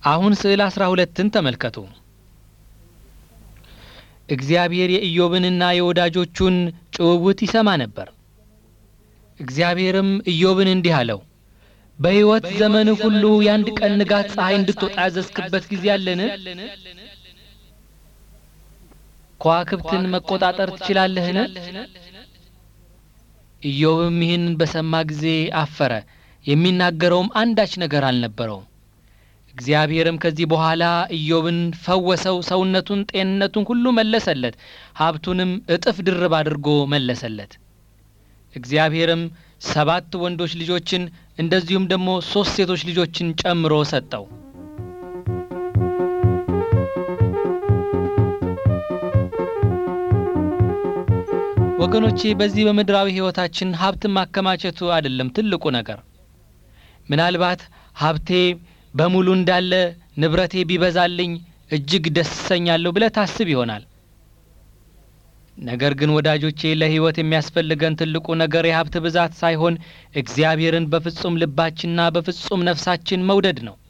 አሁን ስዕል አስራ ሁለትን ተመልከቱ። እግዚአብሔር የኢዮብንና የወዳጆቹን ጭውውት ይሰማ ነበር። እግዚአብሔርም ኢዮብን እንዲህ አለው፣ በሕይወት ዘመንህ ሁሉ የአንድ ቀን ንጋት ፀሐይ እንድትወጣ ያዘዝክበት ጊዜ አለን? ከዋክብትን መቆጣጠር ትችላለህን? ኢዮብም ይህንን በሰማ ጊዜ አፈረ፣ የሚናገረውም አንዳች ነገር አልነበረውም። እግዚአብሔርም ከዚህ በኋላ ኢዮብን ፈወሰው፣ ሰውነቱን፣ ጤንነቱን ሁሉ መለሰለት፣ ሀብቱንም እጥፍ ድርብ አድርጎ መለሰለት። እግዚአብሔርም ሰባት ወንዶች ልጆችን እንደዚሁም ደግሞ ሶስት ሴቶች ልጆችን ጨምሮ ሰጠው። ወገኖቼ በዚህ በምድራዊ ሕይወታችን ሀብትን ማከማቸቱ አይደለም ትልቁ ነገር። ምናልባት ሀብቴ በሙሉ እንዳለ ንብረቴ ቢበዛልኝ እጅግ ደስ እሰኛለሁ ብለህ ታስብ ይሆናል። ነገር ግን ወዳጆቼ ለሕይወት የሚያስፈልገን ትልቁ ነገር የሀብት ብዛት ሳይሆን እግዚአብሔርን በፍጹም ልባችንና በፍጹም ነፍሳችን መውደድ ነው።